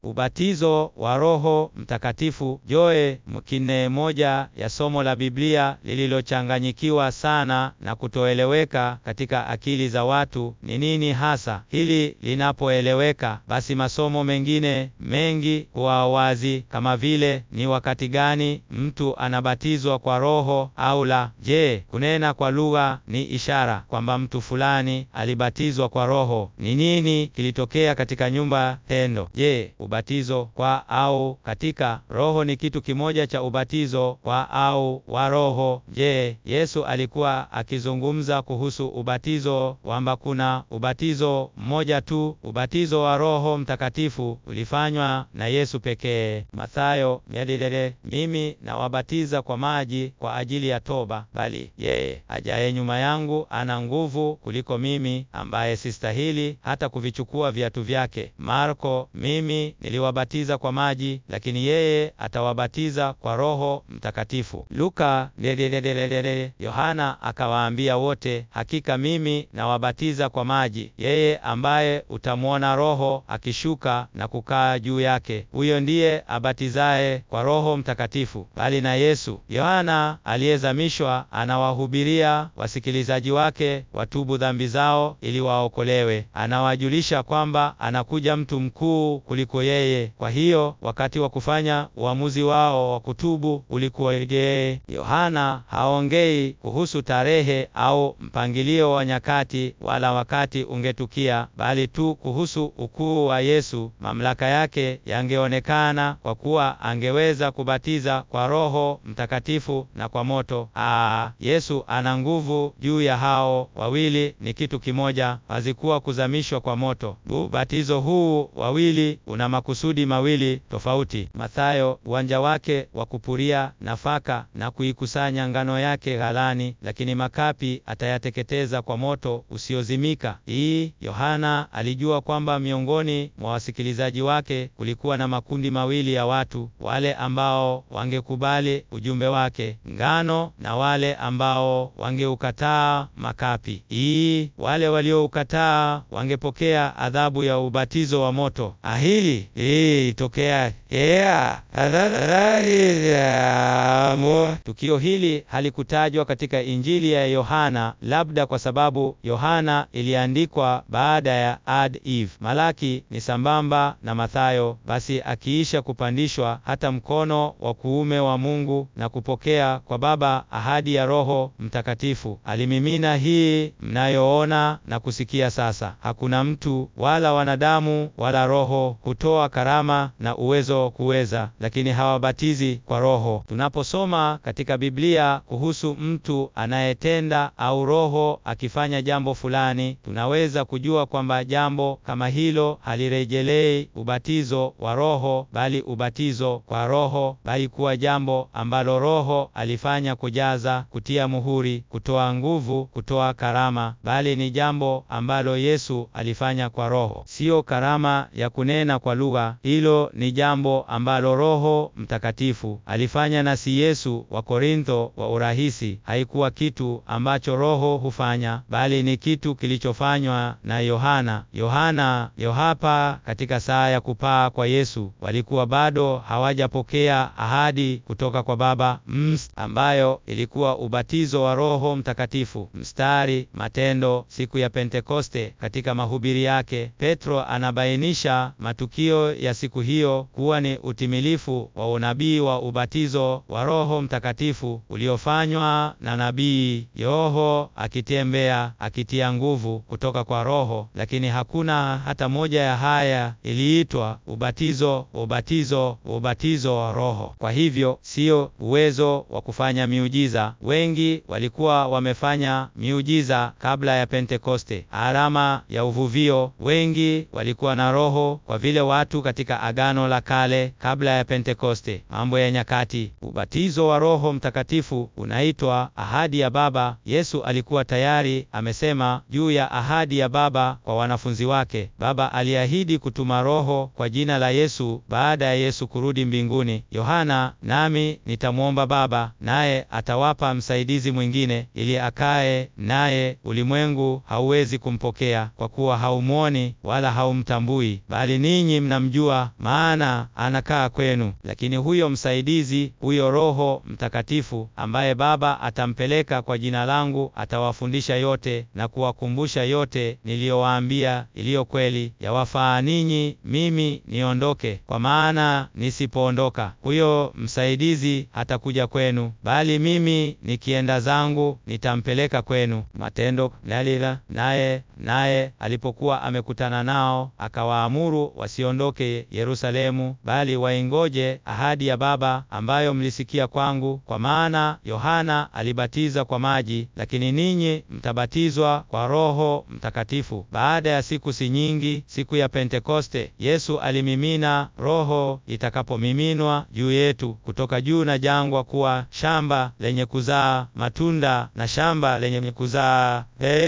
Ubatizo wa Roho Mtakatifu joe mkine, moja ya somo la Biblia lililochanganyikiwa sana na kutoeleweka katika akili za watu. Ni nini hasa hili? Linapoeleweka, basi masomo mengine mengi huwa wazi, kama vile ni wakati gani mtu anabatizwa kwa Roho au la. Je, kunena kwa lugha ni ishara kwamba mtu fulani alibatizwa kwa Roho? Ni nini kilitokea katika nyumba tendo? Je, ubatizo kwa au katika Roho ni kitu kimoja cha ubatizo kwa au wa Roho? Je, Yesu alikuwa akizungumza kuhusu ubatizo kwamba kuna ubatizo mmoja tu? Ubatizo wa Roho Mtakatifu ulifanywa na Yesu pekee. Mathayo yadilele, mimi nawabatiza kwa maji kwa ajili ya toba, bali yeye ajaye nyuma yangu ana nguvu kuliko mimi, ambaye sistahili hata kuvichukua viatu vyake. Marko, mimi niliwabatiza kwa maji, lakini yeye atawabatiza kwa Roho Mtakatifu. Luka lelelelelele, Yohana akawaambia wote, hakika mimi nawabatiza kwa maji, yeye ambaye utamwona Roho akishuka na kukaa juu yake, huyo ndiye abatizaye kwa Roho Mtakatifu. Bali na Yesu, Yohana aliyezamishwa anawahubiria wasikilizaji wake watubu dhambi zao ili waokolewe. Anawajulisha kwamba anakuja mtu mkuu kuliko yeye. Kwa hiyo wakati wa kufanya uamuzi wao wa kutubu ulikuwa yeye. Yohana haongei kuhusu tarehe au mpangilio wa nyakati wala wakati ungetukia, bali tu kuhusu ukuu wa Yesu. Mamlaka yake yangeonekana kwa kuwa angeweza kubatiza kwa Roho Mtakatifu na kwa moto. Aa, Yesu ana nguvu juu ya hao wawili, ni kitu kimoja, hazikuwa kuzamishwa kwa moto. Ubatizo huu wawili una makusudi mawili tofauti. Mathayo, uwanja wake wa kupuria nafaka na kuikusanya ngano yake ghalani, lakini makapi atayateketeza kwa moto usiozimika. Hii Yohana alijua kwamba miongoni mwa wasikilizaji wake kulikuwa na makundi mawili ya watu, wale ambao wangekubali ujumbe wake, ngano, na wale ambao wangeukataa makapi. Hii wale walioukataa wangepokea adhabu ya ubatizo wa moto. Ahili hii itokea yeah. Tukio hili halikutajwa katika Injili ya Yohana, labda kwa sababu Yohana iliandikwa baada ya Ad Eve. Malaki ni sambamba na Mathayo. Basi akiisha kupandishwa hata mkono wa kuume wa Mungu na kupokea kwa Baba ahadi ya Roho Mtakatifu, alimimina hii mnayoona na kusikia sasa. Hakuna mtu wala wanadamu wala roho hutoa karama na uwezo kuweza, lakini hawabatizi kwa Roho. Tunaposoma katika Biblia kuhusu mtu anayetenda au Roho akifanya jambo fulani, tunaweza kujua kwamba jambo kama hilo halirejelei ubatizo wa Roho, bali ubatizo kwa Roho, bali kuwa jambo ambalo Roho alifanya kujaza, kutia muhuri, kutoa nguvu, kutoa karama, bali ni jambo ambalo Yesu alifanya kwa Roho, siyo karama ya kunena kwa lugha. Hilo ni jambo ambalo Roho Mtakatifu alifanya, na si Yesu. Wa Korintho wa urahisi, haikuwa kitu ambacho Roho hufanya, bali ni kitu kilichofanywa na Yohana. Yohana Yohapa, katika saa ya kupaa kwa Yesu, walikuwa bado hawajapokea ahadi kutoka kwa Baba ms, ambayo ilikuwa ubatizo wa Roho Mtakatifu. Mstari Matendo siku ya Pentekoste. Katika mahubiri yake, Petro anabainisha matukio ya siku hiyo kuwa ni utimilifu wa unabii wa ubatizo wa Roho Mtakatifu uliofanywa na nabii Yoho, akitembea akitia nguvu kutoka kwa Roho, lakini hakuna hata moja ya haya iliitwa ubatizo ubatizo ubatizo wa Roho. Kwa hivyo sio uwezo wa kufanya miujiza. Wengi walikuwa wamefanya miujiza kabla ya Pentekoste, alama ya uvuvio. Wengi walikuwa na Roho kwa vile watu katika Agano la Kale kabla ya Pentekoste. Mambo ya Nyakati. Ubatizo wa Roho Mtakatifu unaitwa ahadi ya Baba. Yesu alikuwa tayari amesema juu ya ahadi ya Baba kwa wanafunzi wake. Baba aliahidi kutuma Roho kwa jina la Yesu baada ya Yesu kurudi mbinguni. Yohana, nami nitamwomba Baba, naye atawapa msaidizi mwingine, ili akae naye, ulimwengu hauwezi kumpokea kwa kuwa haumwoni wala haumtambui, bali ninyi mna mnamjua, maana anakaa kwenu. Lakini huyo msaidizi, huyo Roho Mtakatifu, ambaye Baba atampeleka kwa jina langu, atawafundisha yote na kuwakumbusha yote niliyowaambia, iliyo kweli yawafaa ninyi mimi niondoke. Kwa maana nisipoondoka, huyo msaidizi hatakuja kwenu, bali mimi nikienda zangu nitampeleka kwenu. Matendo lalila naye naye alipokuwa amekutana nao akawaamuru wasiondoke Yerusalemu, bali waingoje ahadi ya Baba ambayo mlisikia kwangu. Kwa maana Yohana alibatiza kwa maji, lakini ninyi mtabatizwa kwa Roho Mtakatifu baada ya siku si nyingi, siku ya Pentekoste. Yesu alimimina Roho itakapomiminwa juu yetu kutoka juu na jangwa, kuwa shamba lenye kuzaa matunda na shamba lenye kuzaa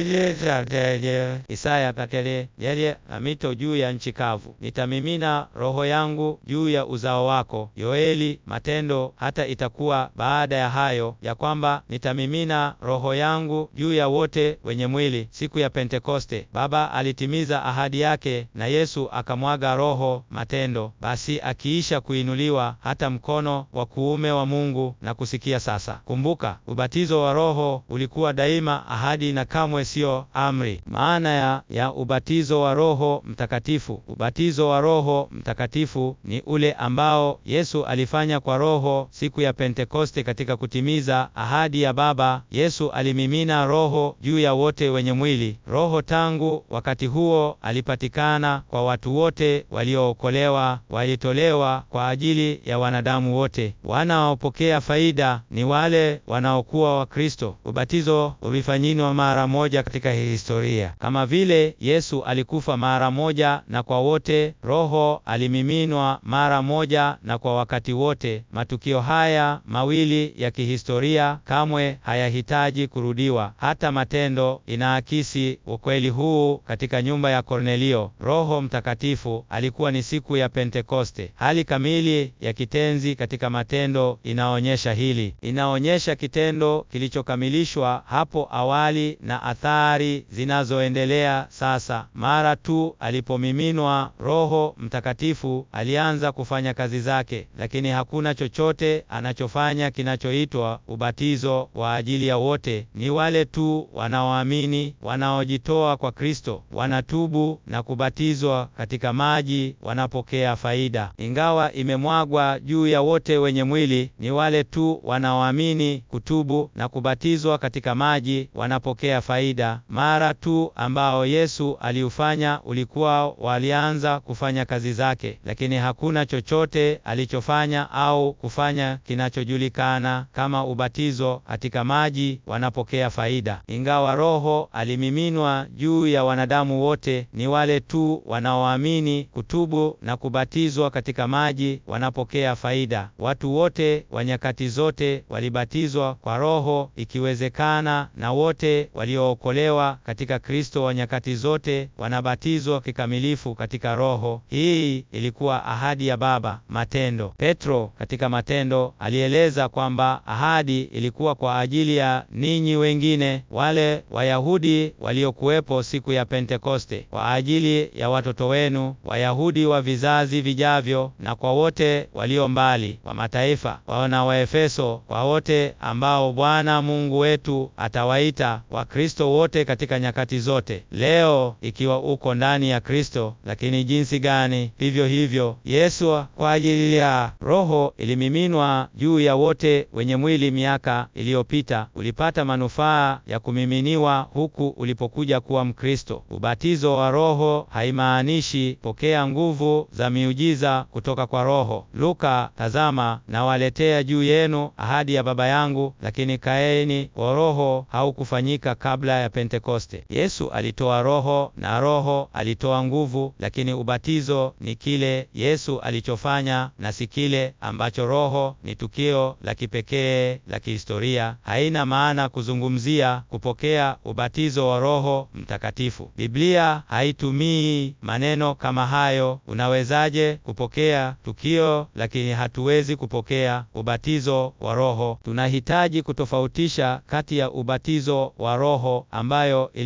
Isaya kakele yeye na mito juu ya nchi kavu. Nitamimina roho yangu juu ya uzao wako. Yoeli Matendo. Hata itakuwa baada ya hayo ya kwamba nitamimina roho yangu juu ya wote wenye mwili. Siku ya Pentekoste Baba alitimiza ahadi yake, na Yesu akamwaga Roho. Matendo. Basi akiisha kuinuliwa hata mkono wa kuume wa Mungu na kusikia sasa. Kumbuka, ubatizo wa Roho ulikuwa daima ahadi na kamwe sio amri. Maana ya, ya ubatizo wa Roho Mtakatifu. Ubatizo wa Roho Mtakatifu ni ule ambao Yesu alifanya kwa Roho siku ya Pentekoste katika kutimiza ahadi ya Baba. Yesu alimimina Roho juu ya wote wenye mwili. Roho tangu wakati huo alipatikana kwa watu wote waliookolewa, walitolewa kwa ajili ya wanadamu wote. Wanaopokea faida ni wale wanaokuwa wa Kristo. Ubatizo ulifanyinwa mara moja katika historia. Kama vile Yesu alikufa mara moja na kwa wote, Roho alimiminwa mara moja na kwa wakati wote. Matukio haya mawili ya kihistoria kamwe hayahitaji kurudiwa. Hata Matendo inaakisi ukweli huu. Katika nyumba ya Kornelio, Roho Mtakatifu alikuwa ni siku ya Pentekoste. Hali kamili ya kitenzi katika Matendo inaonyesha hili, inaonyesha kitendo kilichokamilishwa hapo awali na athari zinazoendelea sasa. Mara tu alipomiminwa Roho Mtakatifu alianza kufanya kazi zake, lakini hakuna chochote anachofanya kinachoitwa ubatizo wa ajili ya wote. Ni wale tu wanaoamini, wanaojitoa kwa Kristo, wanatubu na kubatizwa katika maji, wanapokea faida. Ingawa imemwagwa juu ya wote wenye mwili, ni wale tu wanaoamini, kutubu na kubatizwa katika maji, wanapokea faida. Mara tu ambao Yesu aliufanya ulikuwa walianza kufanya kazi zake, lakini hakuna chochote alichofanya au kufanya kinachojulikana kama ubatizo katika maji, wanapokea faida. Ingawa Roho alimiminwa juu ya wanadamu wote, ni wale tu wanaoamini, kutubu na kubatizwa katika maji, wanapokea faida. Watu wote wa nyakati zote walibatizwa kwa Roho, ikiwezekana, na wote waliookolewa katika Kristo wa nyakati zote wanabatizwa kikamilifu katika Roho. Hii ilikuwa ahadi ya Baba. Matendo. Petro katika Matendo alieleza kwamba ahadi ilikuwa kwa ajili ya ninyi wengine, wale Wayahudi waliokuwepo siku ya Pentekoste, kwa ajili ya watoto wenu Wayahudi wa vizazi vijavyo, na kwa wote walio mbali wa mataifa, wana wa Efeso, kwa wote ambao Bwana Mungu wetu atawaita Wakristo wote katika nyakati zote. Leo ikiwa uko ndani ya Kristo, lakini jinsi gani! Vivyo hivyo Yesu kwa ajili ya Roho ilimiminwa juu ya wote wenye mwili miaka iliyopita. Ulipata manufaa ya kumiminiwa huku ulipokuja kuwa Mkristo. Ubatizo wa Roho haimaanishi pokea nguvu za miujiza kutoka kwa Roho. Luka, tazama nawaletea juu yenu ahadi ya Baba yangu, lakini kaeni kwa Roho haukufanyika kabla ya Pentekoste. Yesu alitoa Roho na Roho alitoa nguvu, lakini ubatizo ni kile Yesu alichofanya na si kile ambacho Roho. Ni tukio la kipekee la kihistoria. Haina maana kuzungumzia kupokea ubatizo wa Roho Mtakatifu. Biblia haitumii maneno kama hayo. Unawezaje kupokea tukio lakini hatuwezi kupokea ubatizo wa Roho? Tunahitaji kutofautisha kati ya ubatizo wa Roho ambayo ilikuwa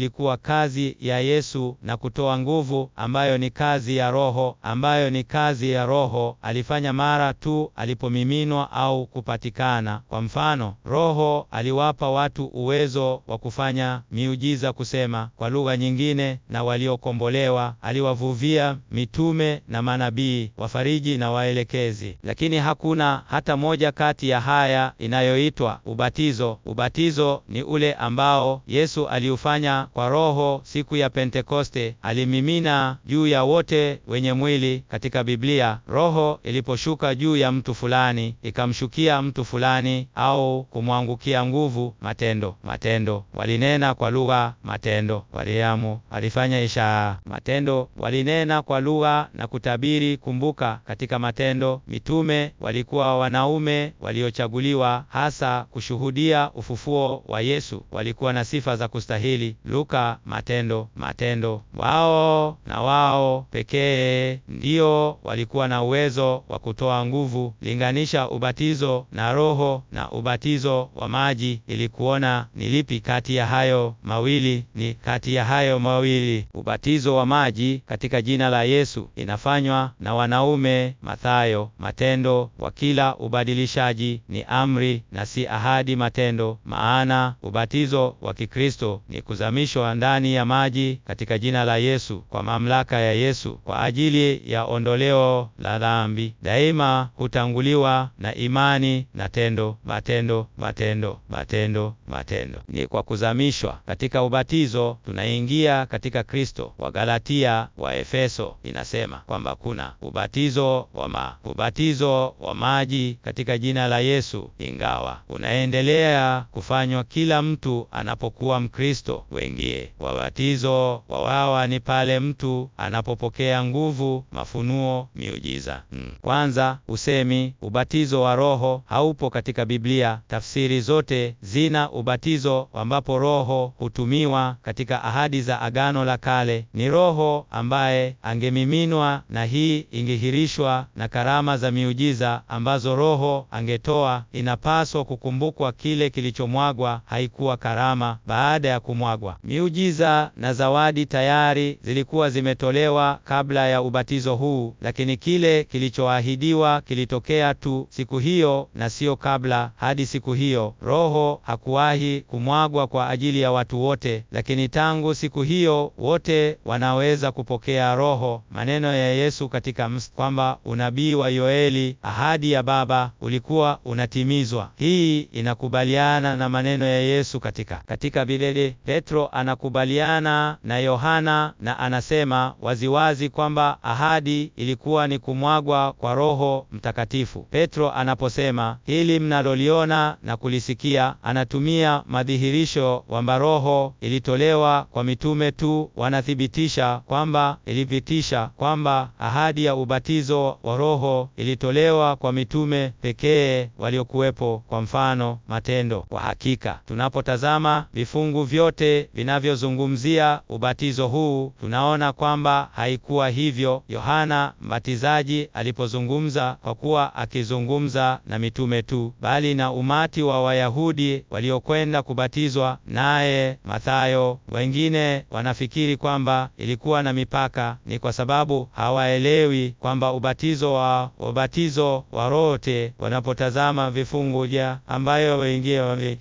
kazi ya Yesu na kutoa nguvu ambayo ni kazi ya Roho, ambayo ni kazi ya Roho alifanya mara tu alipomiminwa au kupatikana. Kwa mfano, Roho aliwapa watu uwezo wa kufanya miujiza, kusema kwa lugha nyingine, na waliokombolewa aliwavuvia mitume na manabii, wafariji na waelekezi. Lakini hakuna hata moja kati ya haya inayoitwa ubatizo. Ubatizo ni ule ambao Yesu aliufanya kwa Roho siku ya Pentekoste. Alimimina juu ya wote wenye mwili. Katika Biblia, Roho iliposhuka juu ya mtu fulani, ikamshukia mtu fulani au kumwangukia nguvu. Matendo, matendo, walinena kwa lugha. Matendo, waliamu, walifanya ishara. Matendo, walinena kwa lugha na kutabiri. Kumbuka, katika Matendo mitume walikuwa wanaume waliochaguliwa hasa kushuhudia ufufuo wa Yesu. Walikuwa na sifa za kustahili. Luka, Matendo, Matendo. Wao na wao pekee ndio walikuwa na uwezo wa kutoa nguvu. Linganisha ubatizo na Roho na ubatizo wa maji ili kuona ni lipi kati ya hayo mawili ni kati ya hayo mawili. Ubatizo wa maji katika jina la Yesu inafanywa na wanaume. Mathayo. Matendo wa kila ubadilishaji ni amri na si ahadi. Matendo. Maana ubatizo wa Kikristo ni kuzamishwa ndani ya maji katika jina la Yesu kwa mamlaka ya Yesu kwa ajili ya ondoleo la dhambi. Daima hutanguliwa na imani na tendo. Matendo, matendo, matendo, matendo. Ni kwa kuzamishwa katika ubatizo tunaingia katika Kristo. Wa Galatia, wa Efeso inasema kwamba kuna ubatizo wa ma ubatizo wa maji katika jina la Yesu, ingawa unaendelea kufanywa kila mtu anapokuwa Mkristo. Wengie wabatizo wa wawa ni pale mtu anapopokea nguvu, mafunuo, miujiza. Hmm. Kwanza usemi ubatizo wa Roho haupo katika Biblia. Tafsiri zote zina ubatizo ambapo Roho hutumiwa katika ahadi za Agano la Kale. Ni Roho ambaye angemiminwa na hii ingehirishwa na karama za miujiza ambazo Roho angetoa. Inapaswa kukumbukwa kile kilichomwagwa haikuwa karama baada ya kumwagwa. Miujiza na zawadi tayari zilikuwa zimetolewa kabla ya ubatizo huu, lakini kile kilichoahidiwa kilitokea tu siku hiyo na sio kabla. Hadi siku hiyo Roho hakuwahi kumwagwa kwa ajili ya watu wote, lakini tangu siku hiyo wote wanaweza kupokea Roho. Maneno ya Yesu katika ms kwamba unabii wa Yoeli, ahadi ya Baba, ulikuwa unatimizwa. Hii inakubaliana na maneno ya Yesu katika katika Biblia. Petro anakubaliana na Yohana na anasema waziwazi kwamba ahadi ilikuwa ni kumwagwa kwa Roho Mtakatifu. Petro anaposema hili mnaloliona na kulisikia, anatumia madhihirisho kwamba Roho ilitolewa kwa mitume tu. Wanathibitisha kwamba ilipitisha kwamba ahadi ya ubatizo wa Roho ilitolewa kwa mitume pekee waliokuwepo. Kwa mfano Matendo. Kwa hakika tunapotazama vifungu vyote vinavyozungumzia ubatizo huu, tunaona kwamba haikuwa hivyo Yohana Mbatizaji alipozungumza, kwa kuwa akizungumza na mitume tu, bali na umati wa Wayahudi waliokwenda kubatizwa naye. Mathayo. Wengine wanafikiri kwamba ilikuwa na mipaka. Ni kwa sababu hawaelewi kwamba ubatizo wa ubatizo wa rote wanapotazama vifungu vya ambayo wengine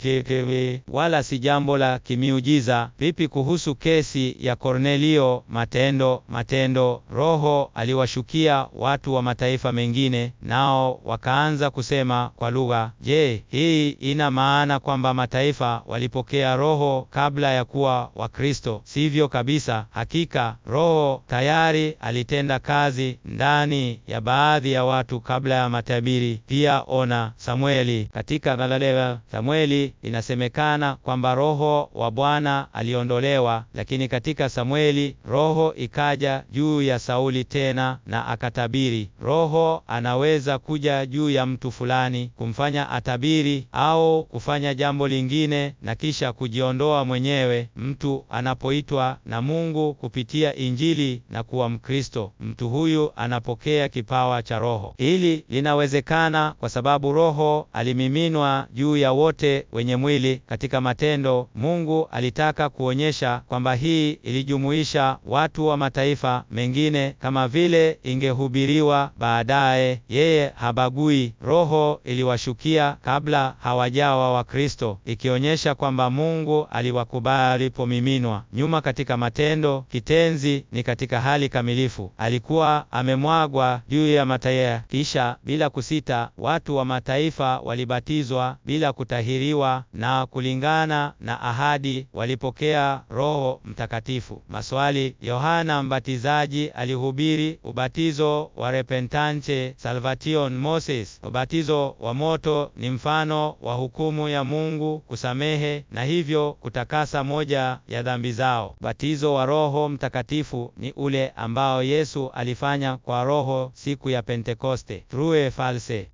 wala si jambo la kimiujiza. Vipi kuhusu kesi ya Kornelio? Matendo. Matendo. Roho aliwashukia watu wa mataifa mengine, nao wakaanza kusema kwa lugha. Je, hii ina maana kwamba mataifa walipokea Roho kabla ya kuwa Wakristo? Sivyo kabisa. Hakika Roho tayari alitenda kazi ndani ya baadhi ya watu kabla ya matabiri. Pia ona Samueli katika Galilaya. Samueli inasemekana kwamba Roho wa Bwana aliondolewa, lakini katika Samueli Roho ikaja juu ya Sauli tena na akatabiri. Roho anaweza kuja juu ya mtu fulani kumfanya atabiri au kufanya jambo lingine na kisha kujiondoa mwenyewe. Mtu anapoitwa na Mungu kupitia Injili na kuwa Mkristo, mtu huyu anapokea kipawa cha Roho. Hili linawezekana kwa sababu Roho alimiminwa juu ya wote wenye mwili. Katika Matendo, Mungu alitaka kuonyesha inaonyesha kwamba hii ilijumuisha watu wa mataifa mengine kama vile ingehubiriwa baadaye. Yeye habagui. Roho iliwashukia kabla hawajawa Wakristo, ikionyesha kwamba Mungu aliwakubali alipomiminwa. Nyuma katika Matendo, kitenzi ni katika hali kamilifu. Alikuwa amemwagwa juu ya mataifa, kisha bila kusita watu wa mataifa walibatizwa bila kutahiriwa, na kulingana na ahadi walipokea Roho Mtakatifu. Maswali: Yohana Mbatizaji alihubiri ubatizo wa repentance salvation Moses. Ubatizo wa moto ni mfano wa hukumu ya Mungu kusamehe na hivyo kutakasa moja ya dhambi zao. Ubatizo wa Roho Mtakatifu ni ule ambao Yesu alifanya kwa Roho siku ya Pentekoste. True false